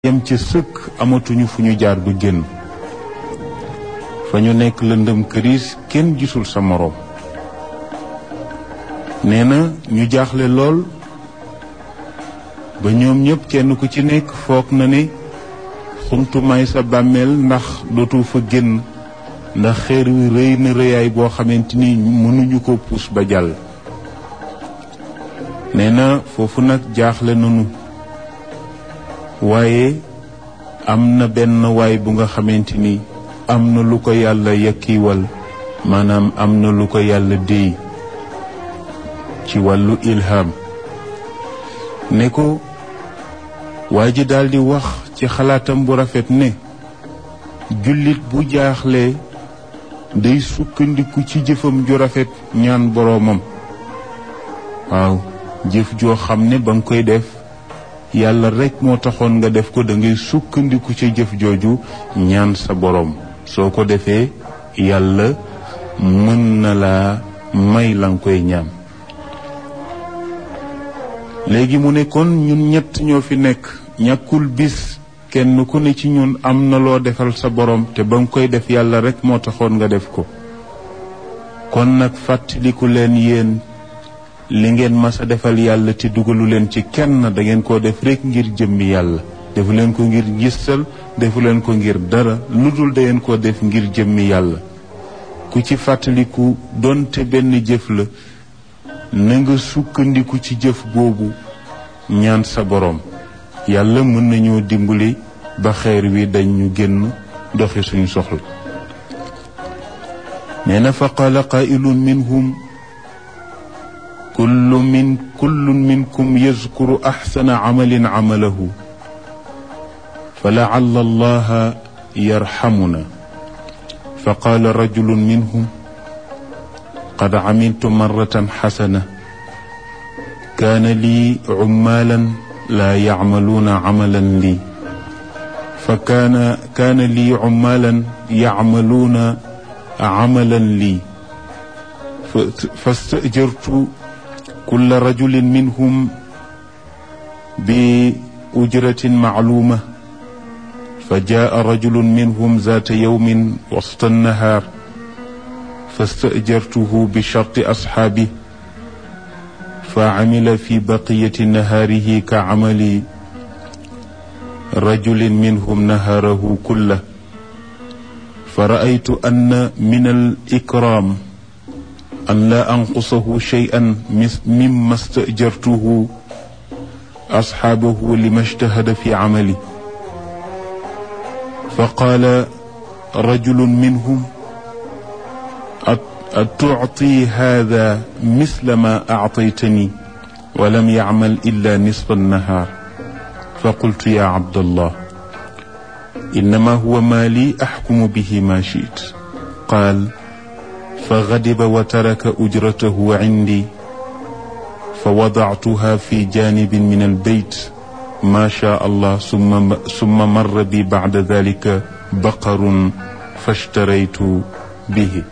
yem ci sëkk amatuñu fu ñu jaar ba génn fa ñu nekk lëndëm këriis kenn gisul sa moroom nee na ñu jaaxle lool ba ñoom ñëpp kenn ku ci nekk foog na ne xuntumaay sa bàmmeel ndax dootu fa génn ndax xeer wi rëy na rëyaay boo xamante ni mënuñu ko puus ba jàll nee na foofu nag jaaxle nañu waaye am na benn waay bu nga xamante ni am na lu ko yàlla yakkiwal maanaam am na lu ko yàlla déy ci wàllu ilham ne ko waa ji daldi wax ci xalaatam bu rafet ne jullit bu jaaxlee day sukkandiku ci jëfam ju rafet ñaan boroomam waaw jëf joo xam ne ba nga koy def yàlla rekk moo taxoon nga def ko da ngay sukkandiku ca jëf jooju ñaan sa boroom soo ko defee yàlla mën na laa may la nga koy ñaan léegi mu ne kon ñun ñett ñoo fi nekk ñàkkul bis kenn ku ne ci ñun am na loo defal sa boroom te ba nga koy def yàlla rekk moo taxoon nga def ko kon nag fàttaliku leen yéen li ngeen mas a defal yàlla te dugalu leen ci kenn da ngeen koo def rekk ngir jëmmi yàlla defu leen ko ngir gistal defu leen ko ngir dara lu dul da ngeen koo def ngir jëmmi yàlla ku ci fàttaliku donte benn jëf la na nga sukkandiku ci jëf boobu ñaan sa boroom yàlla mën nañoo dimbali ba xeer wi dañ ñu génn doxi suñu soxla nee na fa qaala qaa'ilun minhum kullu min kullun minkum yazkuru axsana camalin camalahu fa lacalla allaha yarxamuna fa qaala rajulun minhum qad camiltu marratan xasana kaana lii cumaalan laa yacmaluuna camalan lii fa kaana kaana lii cumaalan yacmaluuna camalan lii fastajartu kulla rajulin minhum bi ujratin macluuma fa jaa rajulun minhum zaata yawmin wasta annahaar fastajartuhu bi sharti asxaabi fa camila fi baqiyati nahaarihi ka camali rajulin minhum nahaarahu kulla fa ra'aytu anna min al-ikraam an laa anqusahu shay'an mimma stajartuhu asxaabahu lima ijtahada fi camali fa qaala rajulun minhum atucti hada misla ma actaytani wa lam yacmal illa nisfa annahaar fa qultu ya cabdallah innama huwa maali axkumu bihi ma shiit qaal fa gadiba wa taraka ujratahu cindi fa wadactuha fi janibin min albeyt ma shaa allah summa marra bi bacda dalika baqarun fashtaraytu bihi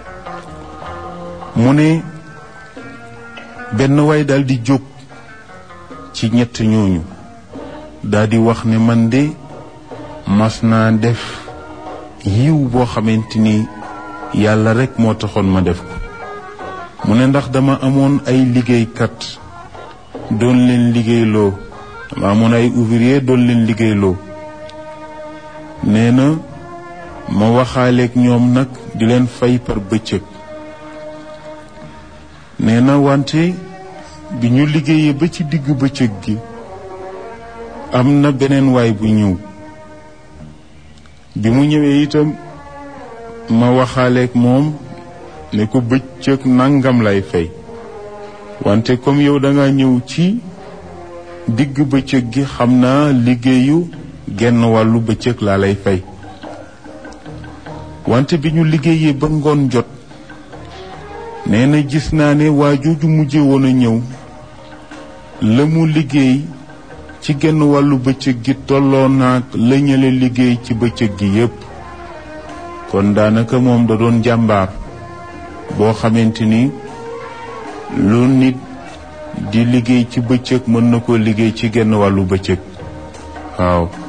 mu ne benn waay daal di jóg ci ñett ñooñu daal di wax ne man de mas naa def yiw boo xamante ni yàlla rekk moo taxoon ma def ko mu ne ndax dama amoon ay liggéeykat doon leen liggéeyloo dama amoon ay ouvrier doon leen liggéeyloo nee na ma waxaaleeg ñoom nag di leen fay par bëccëg nee na wante bi ñu liggéeyee ba ci digg bëccëg gi am na beneen waay bu ñëw bi mu ñëwee itam ma waxaaleeg moom ne ko bëccëg nangam lay fay wante comme yow da nga ñëw ci digg bëccëg gi xam naa liggéeyu genn wàllu bëccëg laa lay fay wante bi ñu liggéeyee ba ngoon jot nee na gis naa ne waa jooju mujje woon a ñëw la mu liggéey ci genn wàllu bëccëg gi tolloo naag la ñële liggéey ci bëccëg gi yépp kon daanaka moom da doon jàmbaar boo xamante ni lu nit di liggéey ci bëccëg mën na koo liggéey ci genn wàllu bëccëg waaw